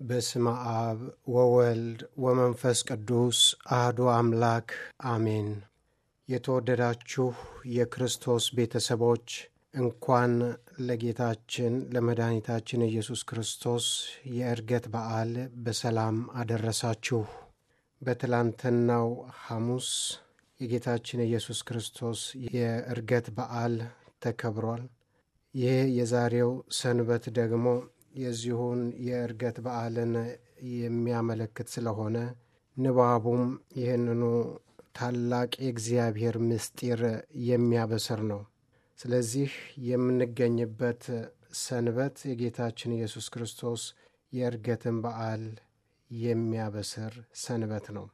በስመ አብ ወወልድ ወመንፈስ ቅዱስ አህዶ አምላክ አሜን። የተወደዳችሁ የክርስቶስ ቤተሰቦች እንኳን ለጌታችን ለመድኃኒታችን ኢየሱስ ክርስቶስ የዕርገት በዓል በሰላም አደረሳችሁ። በትላንትናው ሐሙስ የጌታችን ኢየሱስ ክርስቶስ የዕርገት በዓል ተከብሯል። ይህ የዛሬው ሰንበት ደግሞ የዚሁን የዕርገት በዓልን የሚያመለክት ስለሆነ ንባቡም ይህንኑ ታላቅ የእግዚአብሔር ምስጢር የሚያበስር ነው። ስለዚህ የምንገኝበት ሰንበት የጌታችን ኢየሱስ ክርስቶስ የዕርገትን በዓል የሚያበስር ሰንበት ነው።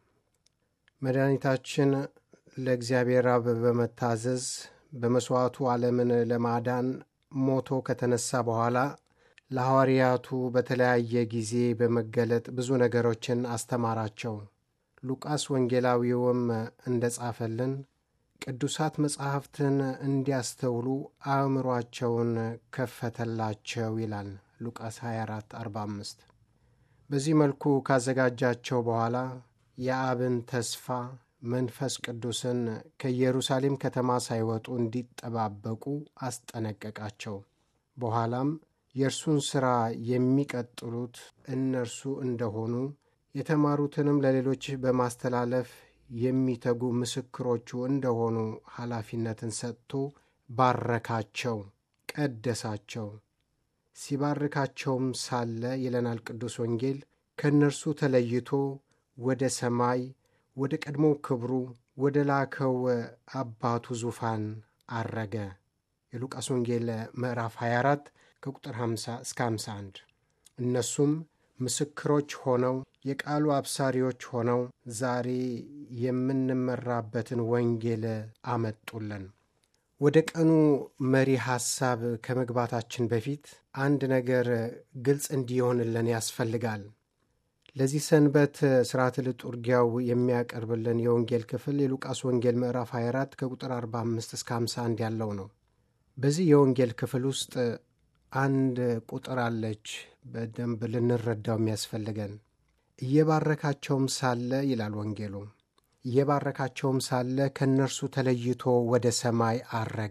መድኃኒታችን ለእግዚአብሔር አብ በመታዘዝ በመሥዋዕቱ ዓለምን ለማዳን ሞቶ ከተነሳ በኋላ ለሐዋርያቱ በተለያየ ጊዜ በመገለጥ ብዙ ነገሮችን አስተማራቸው። ሉቃስ ወንጌላዊውም እንደ ጻፈልን ቅዱሳት መጻሕፍትን እንዲያስተውሉ አእምሯቸውን ከፈተላቸው ይላል ሉቃስ 24 45 በዚህ መልኩ ካዘጋጃቸው በኋላ የአብን ተስፋ መንፈስ ቅዱስን ከኢየሩሳሌም ከተማ ሳይወጡ እንዲጠባበቁ አስጠነቀቃቸው። በኋላም የእርሱን ሥራ የሚቀጥሉት እነርሱ እንደሆኑ የተማሩትንም ለሌሎች በማስተላለፍ የሚተጉ ምስክሮቹ እንደሆኑ ኃላፊነትን ሰጥቶ ባረካቸው፣ ቀደሳቸው። ሲባርካቸውም ሳለ ይለናል ቅዱስ ወንጌል ከእነርሱ ተለይቶ ወደ ሰማይ ወደ ቀድሞ ክብሩ ወደ ላከው አባቱ ዙፋን አረገ። የሉቃስ ወንጌል ምዕራፍ 24 ከቁጥር 50 እስከ 51። እነሱም ምስክሮች ሆነው የቃሉ አብሳሪዎች ሆነው ዛሬ የምንመራበትን ወንጌል አመጡልን። ወደ ቀኑ መሪ ሐሳብ ከመግባታችን በፊት አንድ ነገር ግልጽ እንዲሆንልን ያስፈልጋል። ለዚህ ሰንበት ሥርዓተ ልጡርጊያው የሚያቀርብልን የወንጌል ክፍል የሉቃስ ወንጌል ምዕራፍ 24 ከቁጥር 45 እስከ 51 ያለው ነው። በዚህ የወንጌል ክፍል ውስጥ አንድ ቁጥር አለች፣ በደንብ ልንረዳው የሚያስፈልገን። እየባረካቸውም ሳለ ይላል ወንጌሉ፣ እየባረካቸውም ሳለ ከእነርሱ ተለይቶ ወደ ሰማይ አረገ።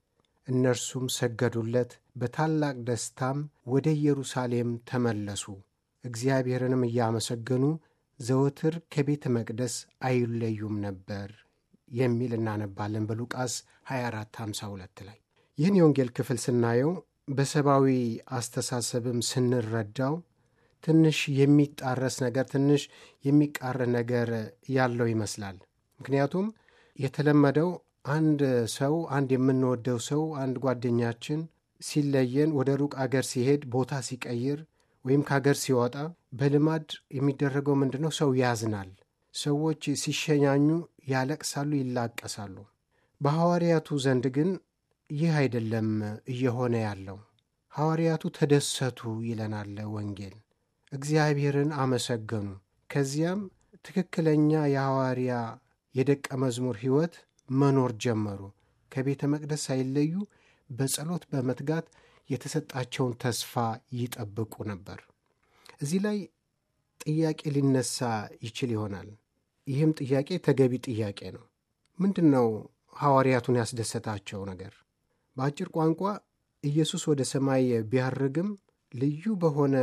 እነርሱም ሰገዱለት፣ በታላቅ ደስታም ወደ ኢየሩሳሌም ተመለሱ። እግዚአብሔርንም እያመሰገኑ ዘወትር ከቤተ መቅደስ አይለዩም ነበር የሚል እናነባለን በሉቃስ 24 52 ላይ። ይህን የወንጌል ክፍል ስናየው በሰብአዊ አስተሳሰብም ስንረዳው ትንሽ የሚጣረስ ነገር፣ ትንሽ የሚቃረን ነገር ያለው ይመስላል። ምክንያቱም የተለመደው አንድ ሰው አንድ የምንወደው ሰው አንድ ጓደኛችን ሲለየን ወደ ሩቅ አገር ሲሄድ ቦታ ሲቀይር ወይም ከሀገር ሲወጣ በልማድ የሚደረገው ምንድን ነው? ሰው ያዝናል። ሰዎች ሲሸኛኙ ያለቅሳሉ፣ ይላቀሳሉ። በሐዋርያቱ ዘንድ ግን ይህ አይደለም እየሆነ ያለው። ሐዋርያቱ ተደሰቱ ይለናል ወንጌል። እግዚአብሔርን አመሰገኑ። ከዚያም ትክክለኛ የሐዋርያ የደቀ መዝሙር ሕይወት መኖር ጀመሩ። ከቤተ መቅደስ ሳይለዩ በጸሎት በመትጋት የተሰጣቸውን ተስፋ ይጠብቁ ነበር። እዚህ ላይ ጥያቄ ሊነሳ ይችል ይሆናል። ይህም ጥያቄ ተገቢ ጥያቄ ነው። ምንድን ነው ሐዋርያቱን ያስደሰታቸው ነገር? በአጭር ቋንቋ ኢየሱስ ወደ ሰማይ ቢያርግም ልዩ በሆነ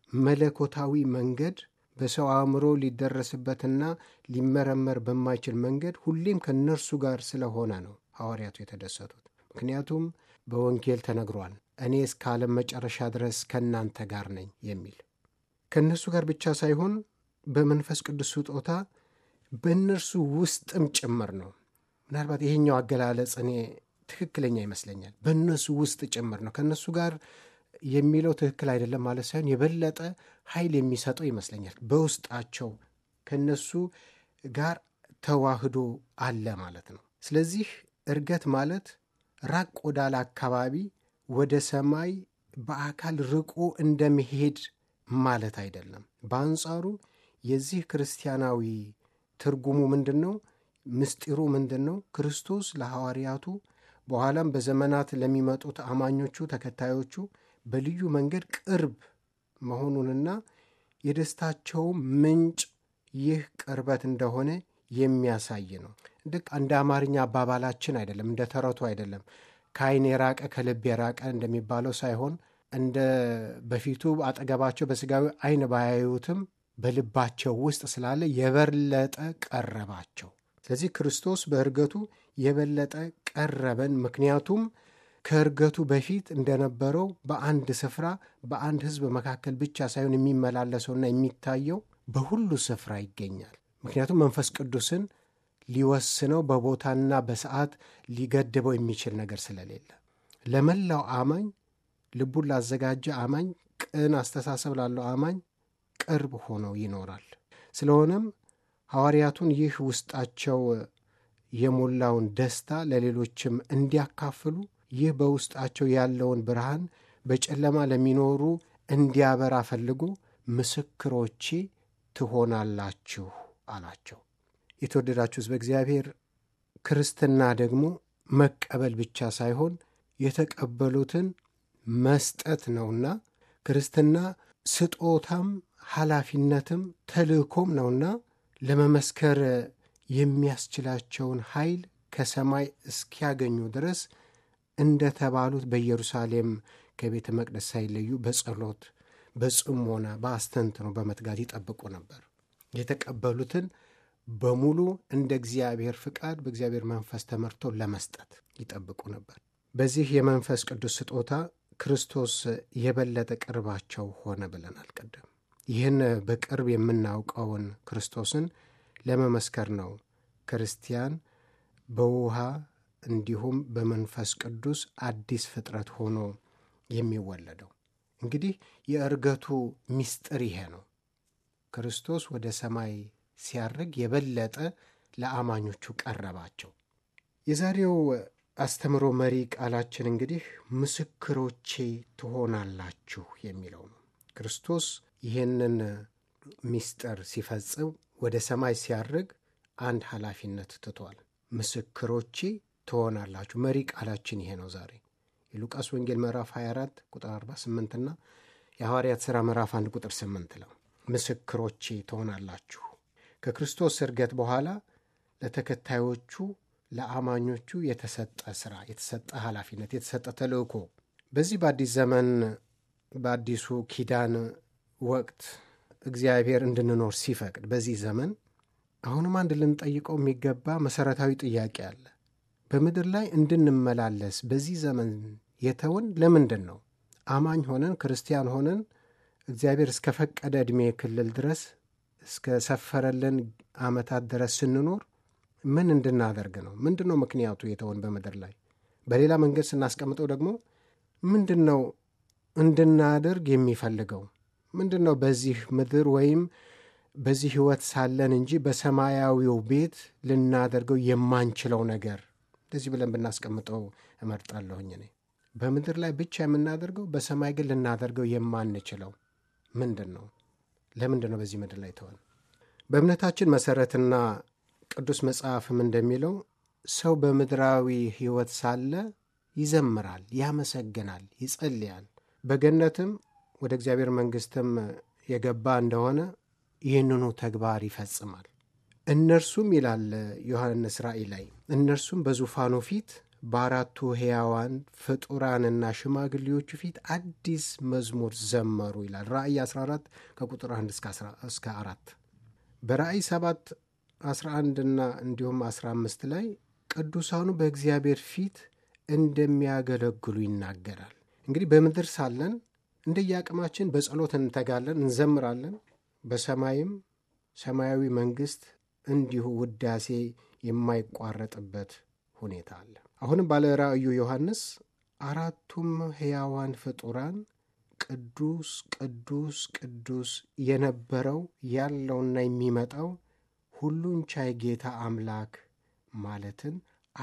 መለኮታዊ መንገድ በሰው አእምሮ ሊደረስበትና ሊመረመር በማይችል መንገድ ሁሌም ከእነርሱ ጋር ስለሆነ ነው ሐዋርያቱ የተደሰቱት። ምክንያቱም በወንጌል ተነግሯል እኔ እስከ ዓለም መጨረሻ ድረስ ከእናንተ ጋር ነኝ የሚል ከእነርሱ ጋር ብቻ ሳይሆን በመንፈስ ቅዱስ ስጦታ በእነርሱ ውስጥም ጭምር ነው። ምናልባት ይሄኛው አገላለጽ እኔ ትክክለኛ ይመስለኛል። በእነሱ ውስጥ ጭምር ነው። ከእነሱ ጋር የሚለው ትክክል አይደለም ማለት ሳይሆን የበለጠ ኃይል የሚሰጠው ይመስለኛል። በውስጣቸው ከእነሱ ጋር ተዋህዶ አለ ማለት ነው። ስለዚህ ዕርገት ማለት ራቅ ወዳለ አካባቢ ወደ ሰማይ በአካል ርቆ እንደመሄድ ማለት አይደለም። በአንጻሩ የዚህ ክርስቲያናዊ ትርጉሙ ምንድን ነው? ምስጢሩ ምንድን ነው? ክርስቶስ ለሐዋርያቱ በኋላም በዘመናት ለሚመጡት አማኞቹ ተከታዮቹ በልዩ መንገድ ቅርብ መሆኑንና የደስታቸውም ምንጭ ይህ ቅርበት እንደሆነ የሚያሳይ ነው። ልክ እንደ አማርኛ አባባላችን አይደለም፣ እንደ ተረቱ አይደለም። ከዓይን የራቀ ከልብ የራቀ እንደሚባለው ሳይሆን እንደ በፊቱ አጠገባቸው በሥጋዊ ዓይን ባያዩትም በልባቸው ውስጥ ስላለ የበለጠ ቀረባቸው። ስለዚህ ክርስቶስ በእርገቱ የበለጠ ቀረበን። ምክንያቱም ከእርገቱ በፊት እንደነበረው በአንድ ስፍራ በአንድ ሕዝብ መካከል ብቻ ሳይሆን የሚመላለሰውና የሚታየው በሁሉ ስፍራ ይገኛል። ምክንያቱም መንፈስ ቅዱስን ሊወስነው በቦታና በሰዓት ሊገድበው የሚችል ነገር ስለሌለ ለመላው አማኝ ልቡን ላዘጋጀ አማኝ ቅን አስተሳሰብ ላለው አማኝ ቅርብ ሆኖ ይኖራል። ስለሆነም ሐዋርያቱን ይህ ውስጣቸው የሞላውን ደስታ ለሌሎችም እንዲያካፍሉ ይህ በውስጣቸው ያለውን ብርሃን በጨለማ ለሚኖሩ እንዲያበራ ፈልጎ ምስክሮቼ ትሆናላችሁ አላቸው። የተወደዳችሁስ በእግዚአብሔር ክርስትና ደግሞ መቀበል ብቻ ሳይሆን የተቀበሉትን መስጠት ነውና ክርስትና ስጦታም ኃላፊነትም ተልእኮም ነውና ለመመስከር የሚያስችላቸውን ኃይል ከሰማይ እስኪያገኙ ድረስ እንደተባሉት በኢየሩሳሌም ከቤተ መቅደስ ሳይለዩ በጸሎት በጽሞና በአስተንትኖ በመትጋት ይጠብቁ ነበር። የተቀበሉትን በሙሉ እንደ እግዚአብሔር ፍቃድ በእግዚአብሔር መንፈስ ተመርቶ ለመስጠት ይጠብቁ ነበር። በዚህ የመንፈስ ቅዱስ ስጦታ ክርስቶስ የበለጠ ቅርባቸው ሆነ ብለናል ቀደም። ይህን በቅርብ የምናውቀውን ክርስቶስን ለመመስከር ነው ክርስቲያን በውሃ እንዲሁም በመንፈስ ቅዱስ አዲስ ፍጥረት ሆኖ የሚወለደው። እንግዲህ የእርገቱ ምስጢር ይሄ ነው። ክርስቶስ ወደ ሰማይ ሲያርግ የበለጠ ለአማኞቹ ቀረባቸው። የዛሬው አስተምሮ መሪ ቃላችን እንግዲህ ምስክሮቼ ትሆናላችሁ የሚለው ነው። ክርስቶስ ይህንን ምስጢር ሲፈጽም ወደ ሰማይ ሲያርግ አንድ ኃላፊነት ትቷል። ምስክሮቼ ትሆናላችሁ። መሪ ቃላችን ይሄ ነው ዛሬ የሉቃስ ወንጌል ምዕራፍ 24 ቁጥር 48 እና የሐዋርያት ሥራ ምዕራፍ 1 ቁጥር 8 ነው። ምስክሮቼ ትሆናላችሁ። ከክርስቶስ እርገት በኋላ ለተከታዮቹ ለአማኞቹ የተሰጠ ሥራ፣ የተሰጠ ኃላፊነት፣ የተሰጠ ተልእኮ በዚህ በአዲስ ዘመን በአዲሱ ኪዳን ወቅት እግዚአብሔር እንድንኖር ሲፈቅድ በዚህ ዘመን አሁንም አንድ ልንጠይቀው የሚገባ መሠረታዊ ጥያቄ አለ። በምድር ላይ እንድንመላለስ በዚህ ዘመን የተወን ለምንድን ነው? አማኝ ሆነን ክርስቲያን ሆነን እግዚአብሔር እስከ ፈቀደ ዕድሜ ክልል ድረስ እስከ ሰፈረልን ዓመታት ድረስ ስንኖር ምን እንድናደርግ ነው? ምንድን ነው ምክንያቱ የተወን በምድር ላይ? በሌላ መንገድ ስናስቀምጠው ደግሞ ምንድን ነው እንድናደርግ የሚፈልገው? ምንድን ነው በዚህ ምድር ወይም በዚህ ሕይወት ሳለን እንጂ በሰማያዊው ቤት ልናደርገው የማንችለው ነገር እንደዚህ ብለን ብናስቀምጠው እመርጣለሁኝ እኔ። በምድር ላይ ብቻ የምናደርገው በሰማይ ግን ልናደርገው የማንችለው ምንድን ነው? ለምንድን ነው በዚህ ምድር ላይ ተወን? በእምነታችን መሠረትና ቅዱስ መጽሐፍም እንደሚለው ሰው በምድራዊ ሕይወት ሳለ ይዘምራል፣ ያመሰግናል፣ ይጸልያል። በገነትም ወደ እግዚአብሔር መንግሥትም የገባ እንደሆነ ይህንኑ ተግባር ይፈጽማል። እነርሱም ይላል ዮሐንስ ራእይ ላይ እነርሱም በዙፋኑ ፊት በአራቱ ሕያዋን ፍጡራንና ሽማግሌዎቹ ፊት አዲስ መዝሙር ዘመሩ ይላል ራእይ 14 ከቁጥር 1 እስከ 4 በራእይ 7 11ና እንዲሁም 15 ላይ ቅዱሳኑ በእግዚአብሔር ፊት እንደሚያገለግሉ ይናገራል። እንግዲህ በምድር ሳለን እንደየአቅማችን በጸሎት እንተጋለን፣ እንዘምራለን። በሰማይም ሰማያዊ መንግሥት እንዲሁ ውዳሴ የማይቋረጥበት ሁኔታ አለ። አሁንም ባለ ራእዩ ዮሐንስ አራቱም ሕያዋን ፍጡራን ቅዱስ ቅዱስ ቅዱስ የነበረው ያለውና የሚመጣው ሁሉን ቻይ ጌታ አምላክ ማለትን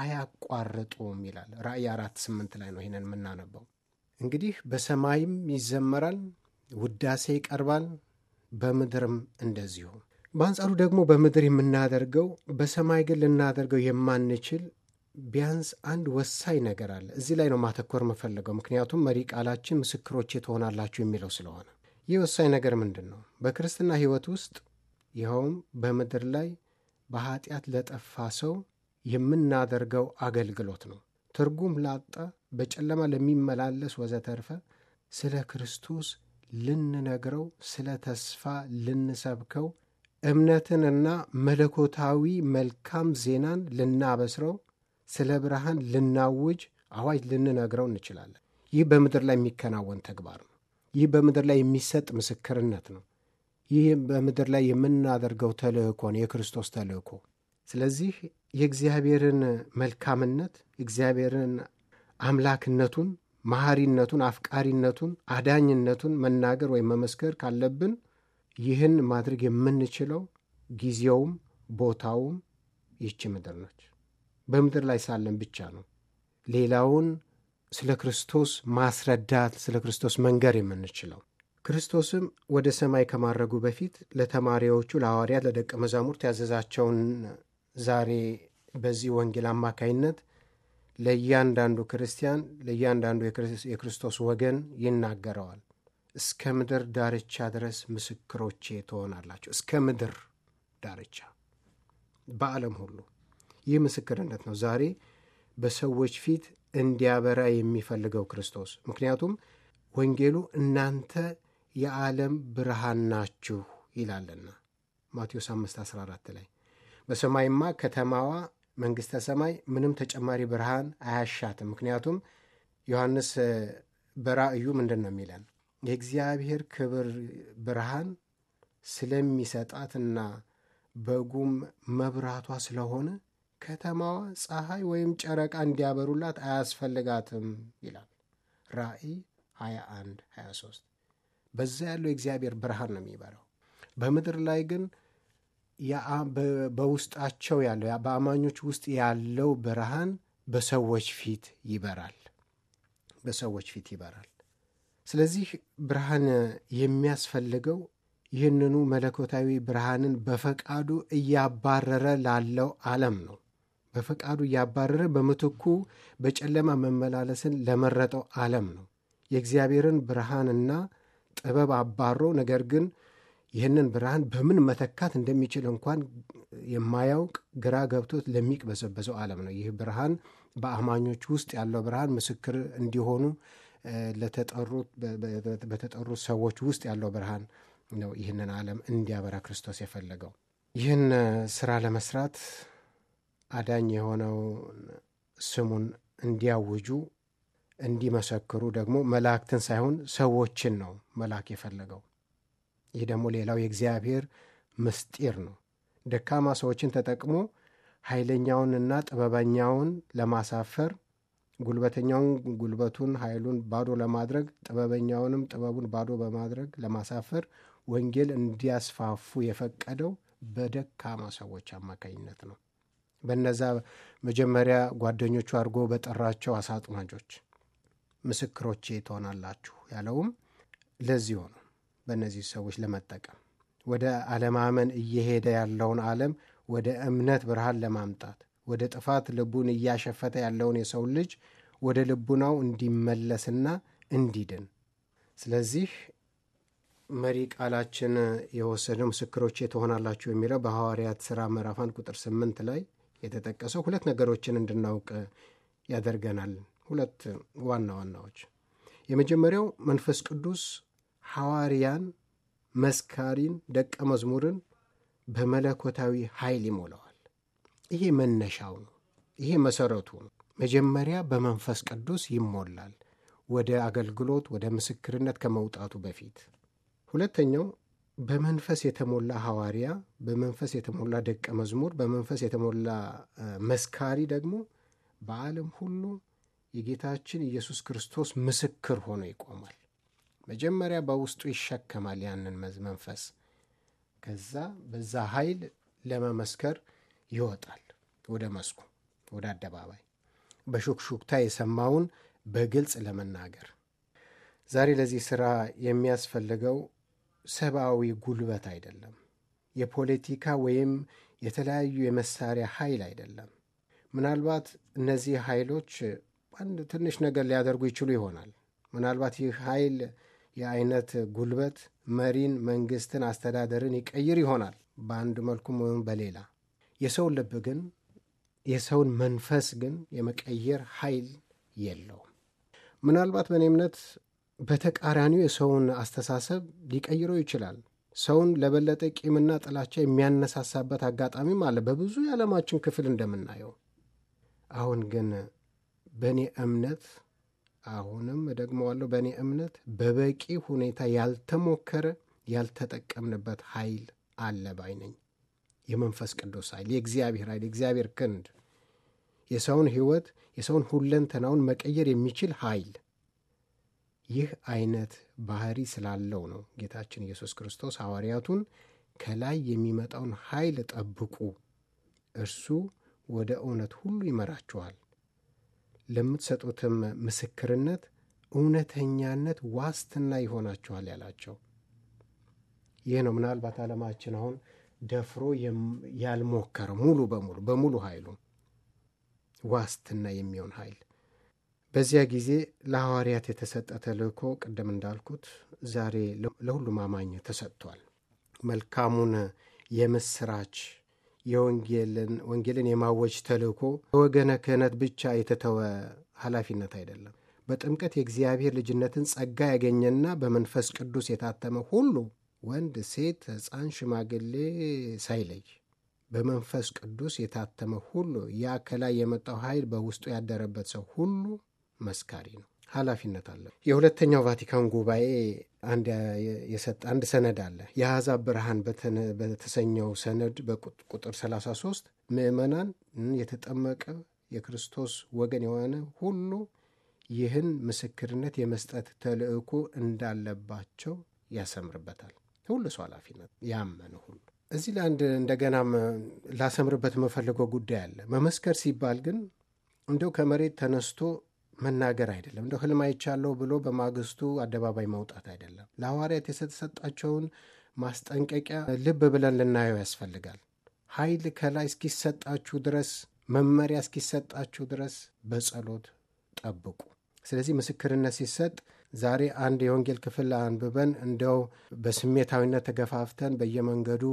አያቋርጡም ይላል። ራእይ አራት ስምንት ላይ ነው ይህንን የምናነበው። እንግዲህ በሰማይም ይዘመራል፣ ውዳሴ ይቀርባል፣ በምድርም እንደዚሁ። በአንጻሩ ደግሞ በምድር የምናደርገው በሰማይ ግን ልናደርገው የማንችል ቢያንስ አንድ ወሳኝ ነገር አለ። እዚህ ላይ ነው ማተኮር የምፈልገው፣ ምክንያቱም መሪ ቃላችን ምስክሮቼ ትሆናላችሁ የሚለው ስለሆነ ይህ ወሳኝ ነገር ምንድን ነው? በክርስትና ሕይወት ውስጥ ይኸውም በምድር ላይ በኀጢአት ለጠፋ ሰው የምናደርገው አገልግሎት ነው። ትርጉም ላጣ በጨለማ ለሚመላለስ ወዘተርፈ ስለ ክርስቶስ ልንነግረው፣ ስለ ተስፋ ልንሰብከው፣ እምነትንና መለኮታዊ መልካም ዜናን ልናበስረው፣ ስለ ብርሃን ልናውጅ፣ አዋጅ ልንነግረው እንችላለን። ይህ በምድር ላይ የሚከናወን ተግባር ነው። ይህ በምድር ላይ የሚሰጥ ምስክርነት ነው። ይህ በምድር ላይ የምናደርገው ተልእኮ ነው፣ የክርስቶስ ተልእኮ። ስለዚህ የእግዚአብሔርን መልካምነት የእግዚአብሔርን አምላክነቱን፣ መሐሪነቱን፣ አፍቃሪነቱን፣ አዳኝነቱን መናገር ወይም መመስከር ካለብን ይህን ማድረግ የምንችለው ጊዜውም ቦታውም ይህች ምድር ነች። በምድር ላይ ሳለን ብቻ ነው ሌላውን ስለ ክርስቶስ ማስረዳት ስለ ክርስቶስ መንገር የምንችለው። ክርስቶስም ወደ ሰማይ ከማድረጉ በፊት ለተማሪዎቹ ለሐዋርያት፣ ለደቀ መዛሙርት ያዘዛቸውን ዛሬ በዚህ ወንጌል አማካይነት ለእያንዳንዱ ክርስቲያን ለእያንዳንዱ የክርስቶስ ወገን ይናገረዋል። እስከ ምድር ዳርቻ ድረስ ምስክሮቼ ትሆናላችሁ። እስከ ምድር ዳርቻ በዓለም ሁሉ ይህ ምስክርነት ነው ዛሬ በሰዎች ፊት እንዲያበራ የሚፈልገው ክርስቶስ። ምክንያቱም ወንጌሉ እናንተ የዓለም ብርሃን ናችሁ ይላልና ማቴዎስ 5 14 ላይ በሰማይማ ከተማዋ መንግሥተ ሰማይ ምንም ተጨማሪ ብርሃን አያሻትም። ምክንያቱም ዮሐንስ በራእዩ ምንድን ነው የሚለን? የእግዚአብሔር ክብር ብርሃን ስለሚሰጣትና በጉም መብራቷ ስለሆነ ከተማዋ ፀሐይ ወይም ጨረቃ እንዲያበሩላት አያስፈልጋትም ይላል ራእይ 21 23 በዛ ያለው የእግዚአብሔር ብርሃን ነው የሚበራው። በምድር ላይ ግን በውስጣቸው ያለው በአማኞች ውስጥ ያለው ብርሃን በሰዎች ፊት ይበራል፣ በሰዎች ፊት ይበራል። ስለዚህ ብርሃን የሚያስፈልገው ይህንኑ መለኮታዊ ብርሃንን በፈቃዱ እያባረረ ላለው ዓለም ነው። በፈቃዱ እያባረረ በምትኩ በጨለማ መመላለስን ለመረጠው ዓለም ነው። የእግዚአብሔርን ብርሃንና ጥበብ አባሮ ነገር ግን ይህንን ብርሃን በምን መተካት እንደሚችል እንኳን የማያውቅ ግራ ገብቶት ለሚቅበዘበዘው ዓለም ነው። ይህ ብርሃን በአማኞች ውስጥ ያለው ብርሃን ምስክር እንዲሆኑ ለተጠሩት በተጠሩት ሰዎች ውስጥ ያለው ብርሃን ነው ይህንን ዓለም እንዲያበራ ክርስቶስ የፈለገው። ይህን ስራ ለመስራት አዳኝ የሆነው ስሙን እንዲያውጁ እንዲመሰክሩ ደግሞ መላእክትን ሳይሆን ሰዎችን ነው መላክ የፈለገው። ይህ ደግሞ ሌላው የእግዚአብሔር ምስጢር ነው። ደካማ ሰዎችን ተጠቅሞ ኃይለኛውንና ጥበበኛውን ለማሳፈር፣ ጉልበተኛውን ጉልበቱን ኃይሉን ባዶ ለማድረግ፣ ጥበበኛውንም ጥበቡን ባዶ በማድረግ ለማሳፈር ወንጌል እንዲያስፋፉ የፈቀደው በደካማ ሰዎች አማካኝነት ነው። በነዛ መጀመሪያ ጓደኞቹ አድርጎ በጠራቸው አሳጥማጆች ምስክሮቼ ትሆናላችሁ ያለውም ለዚህ ሆነ። በእነዚህ ሰዎች ለመጠቀም ወደ አለማመን እየሄደ ያለውን ዓለም ወደ እምነት ብርሃን ለማምጣት ወደ ጥፋት ልቡን እያሸፈተ ያለውን የሰው ልጅ ወደ ልቡናው እንዲመለስና እንዲድን። ስለዚህ መሪ ቃላችን የወሰደው ምስክሮቼ ትሆናላችሁ የሚለው በሐዋርያት ሥራ ምዕራፍ አንድ ቁጥር ስምንት ላይ የተጠቀሰው ሁለት ነገሮችን እንድናውቅ ያደርገናል። ሁለት ዋና ዋናዎች። የመጀመሪያው መንፈስ ቅዱስ ሐዋርያን፣ መስካሪን፣ ደቀ መዝሙርን በመለኮታዊ ኃይል ይሞላዋል። ይሄ መነሻው ነው። ይሄ መሰረቱ ነው። መጀመሪያ በመንፈስ ቅዱስ ይሞላል፣ ወደ አገልግሎት ወደ ምስክርነት ከመውጣቱ በፊት። ሁለተኛው በመንፈስ የተሞላ ሐዋርያ፣ በመንፈስ የተሞላ ደቀ መዝሙር፣ በመንፈስ የተሞላ መስካሪ ደግሞ በዓለም ሁሉ የጌታችን ኢየሱስ ክርስቶስ ምስክር ሆኖ ይቆማል። መጀመሪያ በውስጡ ይሸከማል ያንን መንፈስ። ከዛ በዛ ኃይል ለመመስከር ይወጣል ወደ መስኩ፣ ወደ አደባባይ በሹክሹክታ የሰማውን በግልጽ ለመናገር። ዛሬ ለዚህ ሥራ የሚያስፈልገው ሰብአዊ ጉልበት አይደለም። የፖለቲካ ወይም የተለያዩ የመሳሪያ ኃይል አይደለም። ምናልባት እነዚህ ኃይሎች አንድ ትንሽ ነገር ሊያደርጉ ይችሉ ይሆናል። ምናልባት ይህ ኃይል የአይነት ጉልበት መሪን፣ መንግስትን፣ አስተዳደርን ይቀይር ይሆናል በአንድ መልኩም ወይም በሌላ። የሰውን ልብ ግን የሰውን መንፈስ ግን የመቀየር ኃይል የለውም። ምናልባት በእኔ እምነት በተቃራኒው የሰውን አስተሳሰብ ሊቀይረው ይችላል። ሰውን ለበለጠ ቂምና ጥላቻ የሚያነሳሳበት አጋጣሚም አለ በብዙ የዓለማችን ክፍል እንደምናየው። አሁን ግን በእኔ እምነት አሁንም እደግመዋለሁ፣ በእኔ እምነት በበቂ ሁኔታ ያልተሞከረ ያልተጠቀምንበት ኃይል አለ ባይ ነኝ። የመንፈስ ቅዱስ ኃይል፣ የእግዚአብሔር ኃይል፣ የእግዚአብሔር ክንድ፣ የሰውን ሕይወት የሰውን ሁለንተናውን መቀየር የሚችል ኃይል ይህ አይነት ባህሪ ስላለው ነው ጌታችን ኢየሱስ ክርስቶስ ሐዋርያቱን ከላይ የሚመጣውን ኃይል ጠብቁ፣ እርሱ ወደ እውነት ሁሉ ይመራችኋል፣ ለምትሰጡትም ምስክርነት እውነተኛነት ዋስትና ይሆናችኋል ያላቸው ይህ ነው። ምናልባት ዓለማችን አሁን ደፍሮ ያልሞከረ ሙሉ በሙሉ በሙሉ ኃይሉ ዋስትና የሚሆን ኃይል በዚያ ጊዜ ለሐዋርያት የተሰጠ ተልእኮ ቅድም እንዳልኩት ዛሬ ለሁሉም አማኝ ተሰጥቷል። መልካሙን የምስራች የወንጌልን ወንጌልን የማወጅ ተልእኮ በወገነ ክህነት ብቻ የተተወ ኃላፊነት አይደለም። በጥምቀት የእግዚአብሔር ልጅነትን ጸጋ ያገኘና በመንፈስ ቅዱስ የታተመ ሁሉ ወንድ፣ ሴት፣ ሕፃን፣ ሽማግሌ ሳይለይ በመንፈስ ቅዱስ የታተመ ሁሉ ያ ከላይ የመጣው ኃይል በውስጡ ያደረበት ሰው ሁሉ መስካሪ ነው። ኃላፊነት አለ። የሁለተኛው ቫቲካን ጉባኤ አንድ የሰጠ አንድ ሰነድ አለ። የአሕዛብ ብርሃን በተሰኘው ሰነድ በቁጥር 33 ምዕመናን የተጠመቀ የክርስቶስ ወገን የሆነ ሁሉ ይህን ምስክርነት የመስጠት ተልእኮ እንዳለባቸው ያሰምርበታል። ሁሉ ሰው ኃላፊነት ያመነ ሁሉ እዚህ ለአንድ እንደገናም ላሰምርበት የምፈልገው ጉዳይ አለ። መመስከር ሲባል ግን እንደው ከመሬት ተነስቶ መናገር አይደለም። እንደው ህልም አይቻለሁ ብሎ በማግስቱ አደባባይ መውጣት አይደለም። ለሐዋርያት የተሰጣቸውን ማስጠንቀቂያ ልብ ብለን ልናየው ያስፈልጋል። ኃይል ከላይ እስኪሰጣችሁ ድረስ መመሪያ እስኪሰጣችሁ ድረስ በጸሎት ጠብቁ። ስለዚህ ምስክርነት ሲሰጥ ዛሬ አንድ የወንጌል ክፍል አንብበን እንዲያው በስሜታዊነት ተገፋፍተን በየመንገዱ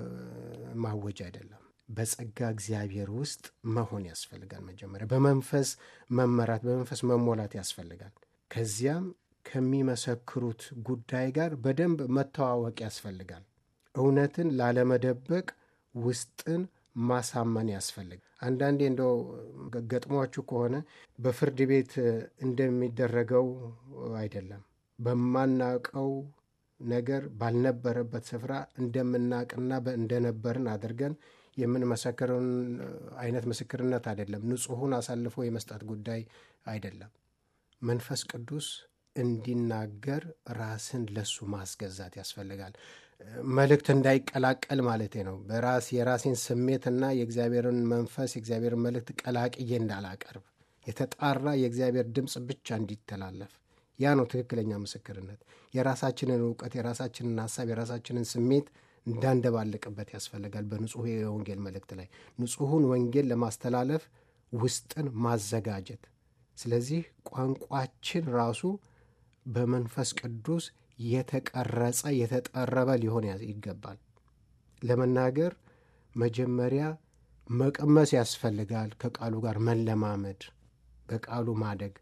ማወጅ አይደለም። በጸጋ እግዚአብሔር ውስጥ መሆን ያስፈልጋል። መጀመሪያ በመንፈስ መመራት፣ በመንፈስ መሞላት ያስፈልጋል። ከዚያም ከሚመሰክሩት ጉዳይ ጋር በደንብ መተዋወቅ ያስፈልጋል። እውነትን ላለመደበቅ ውስጥን ማሳመን ያስፈልጋል። አንዳንዴ እንደው ገጥሟችሁ ከሆነ በፍርድ ቤት እንደሚደረገው አይደለም። በማናቀው ነገር ባልነበረበት ስፍራ እንደምናቅና እንደነበርን አድርገን የምንመሰክረውን አይነት ምስክርነት አይደለም። ንጹሑን አሳልፎ የመስጠት ጉዳይ አይደለም። መንፈስ ቅዱስ እንዲናገር ራስን ለሱ ማስገዛት ያስፈልጋል። መልእክት እንዳይቀላቀል ማለት ነው። በራስ የራሴን ስሜትና የእግዚአብሔርን መንፈስ የእግዚአብሔርን መልእክት ቀላቅዬ እንዳላቀርብ የተጣራ የእግዚአብሔር ድምፅ ብቻ እንዲተላለፍ ያ ነው ትክክለኛ ምስክርነት። የራሳችንን እውቀት፣ የራሳችንን ሀሳብ፣ የራሳችንን ስሜት እንዳንደባልቅበት ያስፈልጋል። በንጹሕ የወንጌል መልእክት ላይ ንጹሑን ወንጌል ለማስተላለፍ ውስጥን ማዘጋጀት። ስለዚህ ቋንቋችን ራሱ በመንፈስ ቅዱስ የተቀረጸ የተጠረበ ሊሆን ይገባል። ለመናገር መጀመሪያ መቀመስ ያስፈልጋል። ከቃሉ ጋር መለማመድ፣ በቃሉ ማደግ፣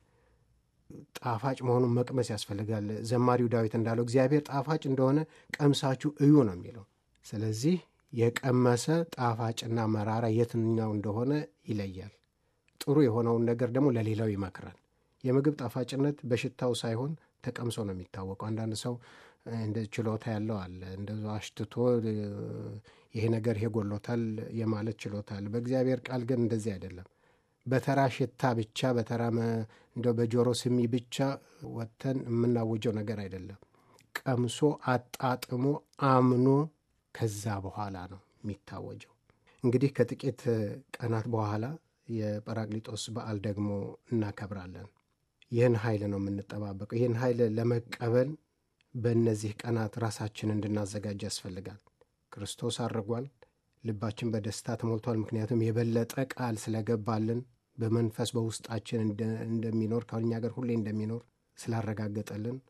ጣፋጭ መሆኑን መቅመስ ያስፈልጋል። ዘማሪው ዳዊት እንዳለው እግዚአብሔር ጣፋጭ እንደሆነ ቀምሳችሁ እዩ ነው የሚለው። ስለዚህ የቀመሰ ጣፋጭና መራራ የትኛው እንደሆነ ይለያል። ጥሩ የሆነውን ነገር ደግሞ ለሌላው ይመክራል። የምግብ ጣፋጭነት በሽታው ሳይሆን ተቀምሶ ነው የሚታወቀው። አንዳንድ ሰው እንደ ችሎታ ያለው አለ እንደ አሽትቶ ይሄ ነገር ይሄ ጎሎታል የማለት ችሎታ አለ። በእግዚአብሔር ቃል ግን እንደዚህ አይደለም። በተራ ሽታ ብቻ በተራ እንደው በጆሮ ስሚ ብቻ ወጥተን የምናውጀው ነገር አይደለም። ቀምሶ አጣጥሞ አምኖ ከዛ በኋላ ነው የሚታወጀው። እንግዲህ ከጥቂት ቀናት በኋላ የጰራቅሊጦስ በዓል ደግሞ እናከብራለን። ይህን ኃይል ነው የምንጠባበቀው። ይህን ኃይል ለመቀበል በእነዚህ ቀናት ራሳችን እንድናዘጋጅ ያስፈልጋል። ክርስቶስ አድርጓል። ልባችን በደስታ ተሞልቷል። ምክንያቱም የበለጠ ቃል ስለገባልን በመንፈስ በውስጣችን እንደሚኖር ከእኛ ጋር ሁሌ እንደሚኖር ስላረጋገጠልን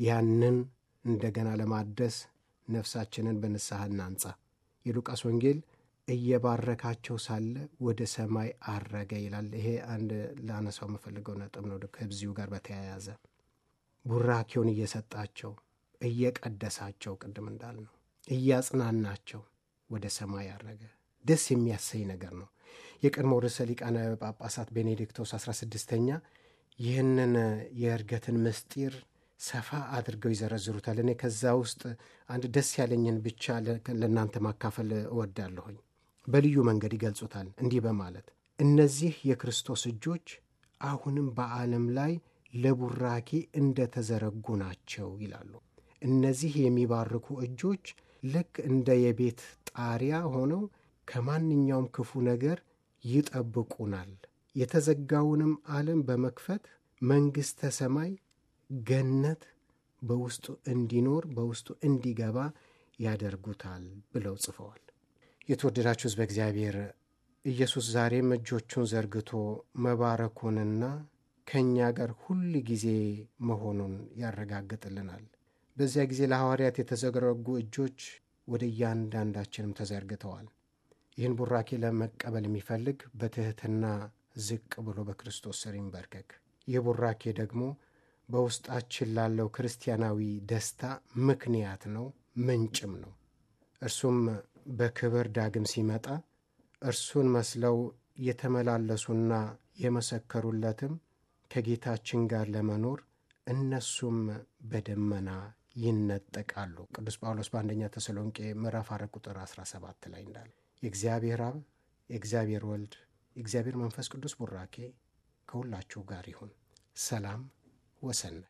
ያንን እንደገና ለማደስ ነፍሳችንን በንስሐ እናንጻ። የሉቃስ ወንጌል እየባረካቸው ሳለ ወደ ሰማይ አረገ ይላል። ይሄ አንድ ላነሳው የምፈልገው ነጥብ ነው። ከዚሁ ጋር በተያያዘ ቡራኬውን እየሰጣቸው እየቀደሳቸው፣ ቅድም እንዳልነው እያጽናናቸው ወደ ሰማይ አረገ። ደስ የሚያሰኝ ነገር ነው። የቀድሞ ርዕሰ ሊቃነ ጳጳሳት ቤኔዲክቶስ 16ኛ ይህንን የእርገትን ምስጢር ሰፋ አድርገው ይዘረዝሩታል። እኔ ከዛ ውስጥ አንድ ደስ ያለኝን ብቻ ለእናንተ ማካፈል እወዳለሁኝ። በልዩ መንገድ ይገልጹታል እንዲህ በማለት እነዚህ የክርስቶስ እጆች አሁንም በዓለም ላይ ለቡራኬ እንደተዘረጉ ናቸው ይላሉ። እነዚህ የሚባርኩ እጆች ልክ እንደ የቤት ጣሪያ ሆነው ከማንኛውም ክፉ ነገር ይጠብቁናል። የተዘጋውንም ዓለም በመክፈት መንግሥተ ሰማይ ገነት በውስጡ እንዲኖር በውስጡ እንዲገባ ያደርጉታል ብለው ጽፈዋል። የተወደዳችሁ ሕዝበ እግዚአብሔር ኢየሱስ ዛሬም እጆቹን ዘርግቶ መባረኩንና ከእኛ ጋር ሁል ጊዜ መሆኑን ያረጋግጥልናል። በዚያ ጊዜ ለሐዋርያት የተዘረጉ እጆች ወደ እያንዳንዳችንም ተዘርግተዋል። ይህን ቡራኬ ለመቀበል የሚፈልግ በትሕትና ዝቅ ብሎ በክርስቶስ ስር ይንበርከክ። ይህ ቡራኬ ደግሞ በውስጣችን ላለው ክርስቲያናዊ ደስታ ምክንያት ነው፣ ምንጭም ነው። እርሱም በክብር ዳግም ሲመጣ እርሱን መስለው የተመላለሱና የመሰከሩለትም ከጌታችን ጋር ለመኖር እነሱም በደመና ይነጠቃሉ። ቅዱስ ጳውሎስ በአንደኛ ተሰሎንቄ ምዕራፍ አራት ቁጥር 17 ላይ እንዳለ የእግዚአብሔር አብ የእግዚአብሔር ወልድ የእግዚአብሔር መንፈስ ቅዱስ ቡራኬ ከሁላችሁ ጋር ይሁን። ሰላም ወሰናይ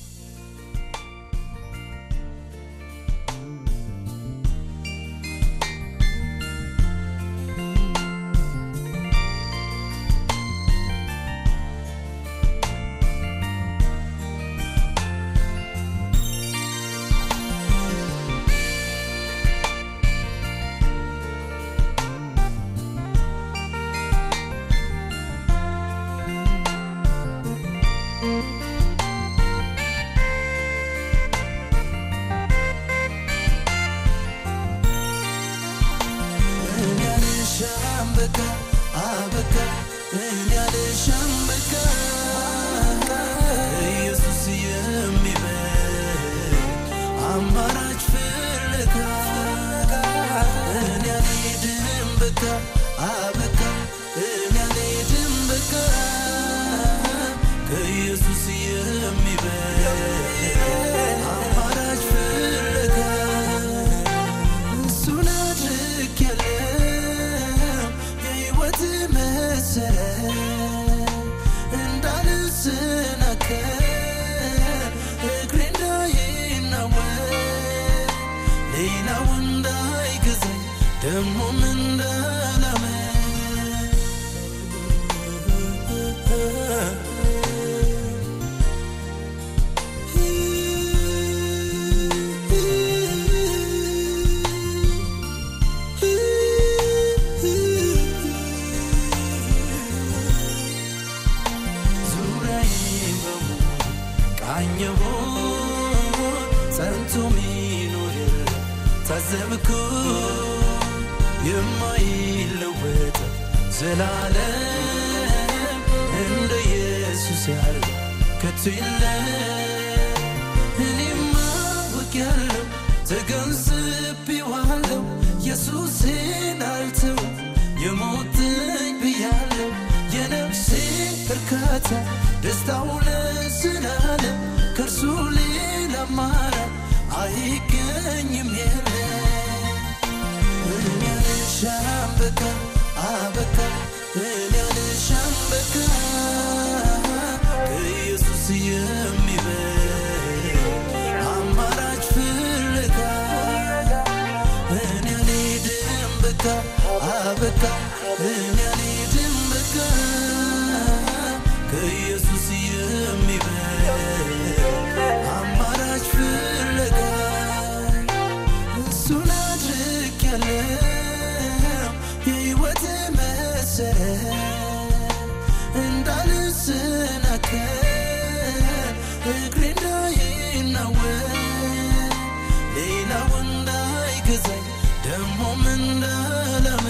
ታዘብኩ የማይለወጥ ዘላለም እንደ ኢየሱስ ያለ ከቶ የለም። እኔማ አውቄያለሁ ተገንዝቤዋለሁ ኢየሱሴን አልተውም የሞትኝ ብያለሁ የነፍሴ እርካታ ደስታው ለዘላለም ከእርሱ ሌላ አማራጭ አይገኝም የለ እኔ አልሻም በቃ አበቃ እኔ አልሻም በቃ ከኢየሱስ የሚበልጥ አማራጭ ፍለጋ እኔ አልሄድም በቃ አበቃ እኔ አልሄድም በቃ ከኢየሱስ የሚበልጥ አማራጭ ፍለጋ እሱን አድርጌያለሁ የሕይወት መሰረት እንዳልሰናከል እግሬ እንዳይናወጥ ደሞም እንዳላመ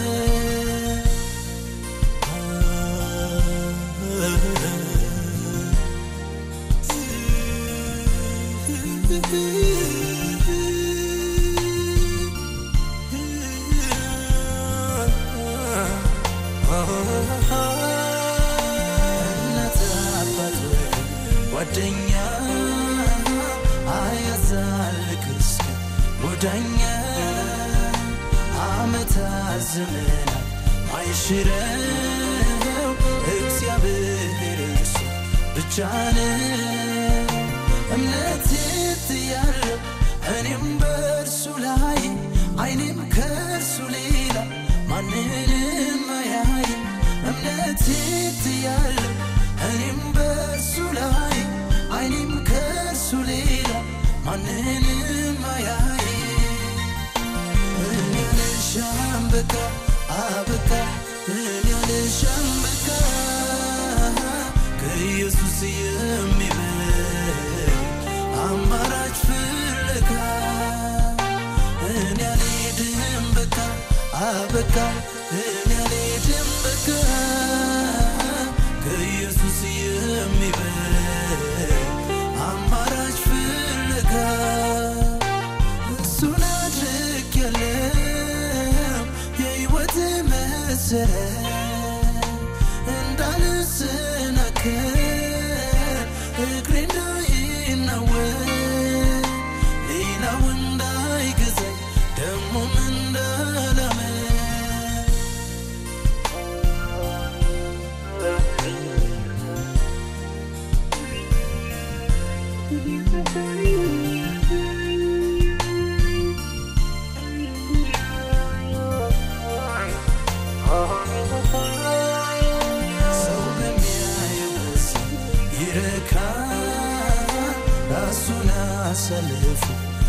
እናት አባት ጓደኛ አያዛልቅ እስከ ወዳኛ አመታት ዘመናት ማይሽረው እግዚአብሔር እርሱ ብቻ ነው። እምነት ያለው እኔም በእርሱ ላይ አይኔም ከእርሱ ሌላ ማንንም አያይ እምነት ያለው እኔም በእርሱ ላይ አይኔም ከእርሱ ሌላ ማንንም አያይ እኔ አልሻም በቃ አበቃ እኔ አልሻም በቃ ከኢየሱስ የሚበልጥ አማራጭ ፍለጋ እኔ አልሄድም በቃ አበቃ እኔ አልሄድም በቃ ከኢየሱስ የሚበልጥ አማራጭ ፍለጋ እሱን አድርጌያለሁ የሕይወት መሰረት እንዳልሰናከል እግሬ እንዳይናወጥ ሌላው እንዳይገዛኝ ደሞም እንዳላመን ሰው በሚያየው ምስል ይረካል፣ ራሱን አሳልፎ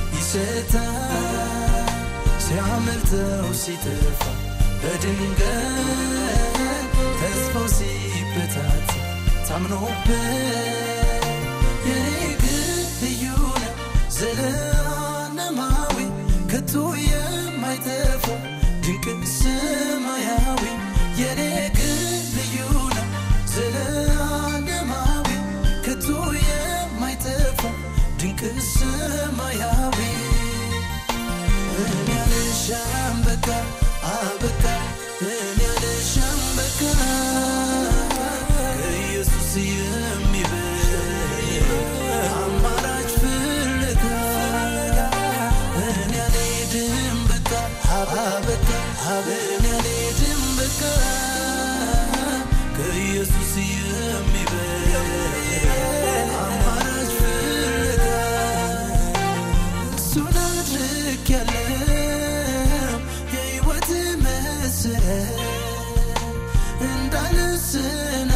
ይሰጣል። ሲያመልጠው ሲጠፋ በድንገት ተስፋው ሲበታት ታምኖበት የኔ ግን ልዩ ነው ዘለዓለማዊ ከቶ የማይጠፋ ድንቅ ሰማያዊ የኔ ግን ልዩ ነው ዘለዓለማዊ ከቶ የማይጠፋ ድንቅ ሰማያዊ እኔ አልሻም በቃ አበቃ እኔ አልሻም በቃ ከኢየሱስ የሚበልጥ አማራጭ ፍለጋ እኔ አልሄድም በቃ አበቃ እኔ አልሄድም በቃ ከኢየሱስ የሚበልጥ አማራጭ ፍለጋ እሱን አድርጌያለሁ የሕይወት መሰረት እንዳልሰና